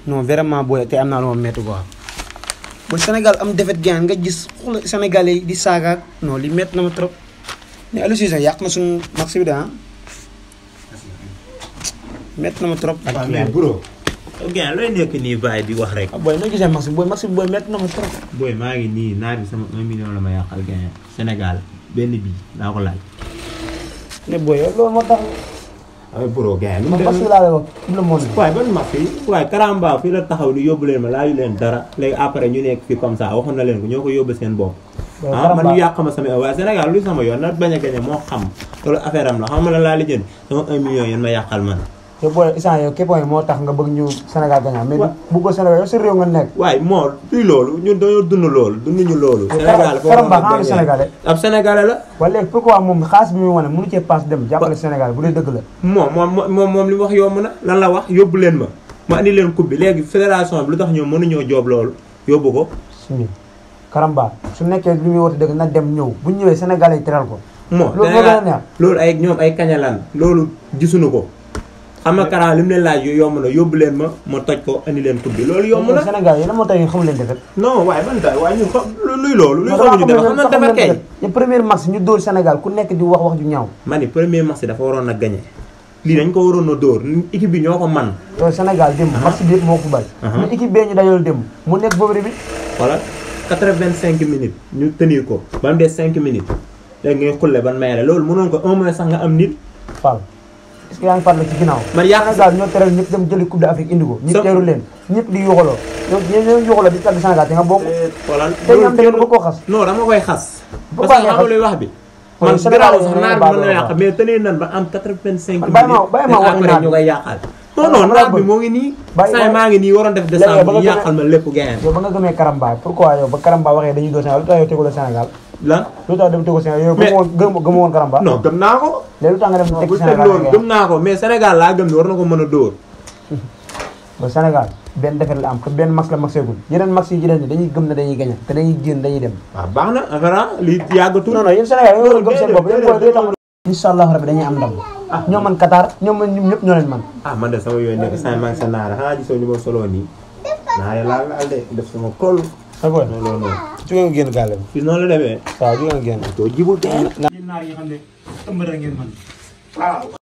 non vraiment booy te am naa lu ma métti quoi ba Sénégal am defet gaan nga gis xool Sénégalais yi di saagaak non li métti na ma trop mais Aliou Cissé yàq na suñu match bi de ah métti na ma trop. waaw mais bro. ok looy nekk nii bàyyi di wax rek. ah booy noo gisee match bi booy match bi booy métti na ma trop. booy maa ngi nii naar bi sama 1 million la ma yàqal gain Sénégal benn bii naa ko laaj. ne booy yow loolu moo tax waaye bro gain lu mu man match bi demee. laa lay wax tout le monde. waaye ban match yi waaye Karamba fii la taxaw ni yóbbu leen ma laaju leen dara léegi après ñu nekk fii comme ça waxoon na leen ko ñoo ko yóbbu seen bopp. Waaw, ah man Karamba. ñu yàq ma sama waaye Sénégal luy sama yoon na bañ a gañe moo xam loolu affaire am la xam nga la laa lijjanti sama 1 million yéen ma yàqal man. te booy instant yow képp moo tax nga bëgg ñu Sénégal gagnant mais Wa- bu ko Sénégal yow sa réew nga nekk. waaye moo luy loolu ñun dañoo dund loolu dunduñu loolu. Mais Sénégal foo Karamba mën a xanaa du gagné. Sénégalais. ab Sénégalais la. wala léegi pourquoi moom xaalis bi muy wane mënu cee paas dem jàppale Sénégal bu dee dëgg la. moom moom moom moom li mu wax yomb na lan la wax yóbbu leen ma ma andi leen coupe bi léegi fédération bi lu tax ñoom mënuñoo joob loolu yóbbu ko. suñu Karamba su nekkee li muy woote dëgg na dem ñëw bu ñu ñëwee Sénégalais yi teral ko. moo loolu moo gën a neex. loolu ay ñoom ay kañalan loolu gisuñu ko xam nga Kara li mu leen laaj yomb na yóbbu leen ma ma toj ko andi leen coupe bi loolu yomb na. Sénégal yi lan moo tax ñu xamul leen defet. non waaye ban tay waaye ñun xam luy loolu. luy xamuñu def xam nga dafa kay. ñu premier match ñu dóor Sénégal ku nekk di wax wax ju ñaaw. ma ni premier match dafa waroon a gagné lii dañ ko waroon a dóor équipe bi ñoo ko man yow Sénégal démb match bi yëpp moo ko bari. Aha. mais équipe bee ñu dajal démb mu nekk favori bi. voilà 85 minutes ñu tenir ko ba mu des 5 minutes léegi ngay xulle ban may la loolu mënoon ko un mois sax nga am nit Fall est-ce que yaa ngi fàttali ci ginnaaw. man yàq Sénégal ñoo teral ñëpp dem jëli coupe d'Afrique indi ko. ñëpp Sa- teeru leen ñëpp di yuuxaloo. yow ñoo ñoo yuuxaloo di tàgg Sénégal te nga bokk. xoolal te ñoom dañu ko koo xas. non dama koy xas Pourquoi parce que ngay xam nga xas? luy wax bi Xool man Sénégal garaaw yi sax ñoo naar bi baax mën na la yàq wax. mais tenir nan ba am 85 Man bàyyi ma- bàyyi ma minutes waxi après naar ñu bi. koy yàqal non Xam non nga naar lan bi bëgg. moo ngi nii Bàyyi saa ma- maa ngi nii waroon def Léegi ba décembre nga ñu yàqal ma lépp gain yow ba nga gëmee Karamba pourquoi yow ba Karamba waxee dañuy dóor Sénégal lu tax yow teguloo Sénégal lan lu tax dem tegul Sénégal yow Mais- gëmoo gëm gëmoo woon Karamba non gëm naa ko léegi lu tax nga dem non teg bu teg Sénégal loolu gëm naa ko mais Sénégal laa gëm ni war na ko mën a dóor ba Sénégal benn defet la am te benn max la maxeegul yeneen max yi ci des ni dañuy gëm ne dañuy gañe te dañuy génn dañuy dem waaw baax na affaire li yàggatul non non yéen Sénégal yow war a gëm seen bopp déedéet, yéen booy déedéet. day tax incha allah rabbi dañuy am ndam Ah. ñoo man Qatar ñoo man ñun ñëpp ñoo leen man ah man de sama yooyu nekk saa maa ngi sa naara xanaa gisoo ni ma soloo nii naare laa laal de def sama kol sa boy non loolu noonu jóge nga génn gàlle bi fii noonu la demee waaw jóge nga génn doo jibul teel naar yi xam ne tëmbër ngeen man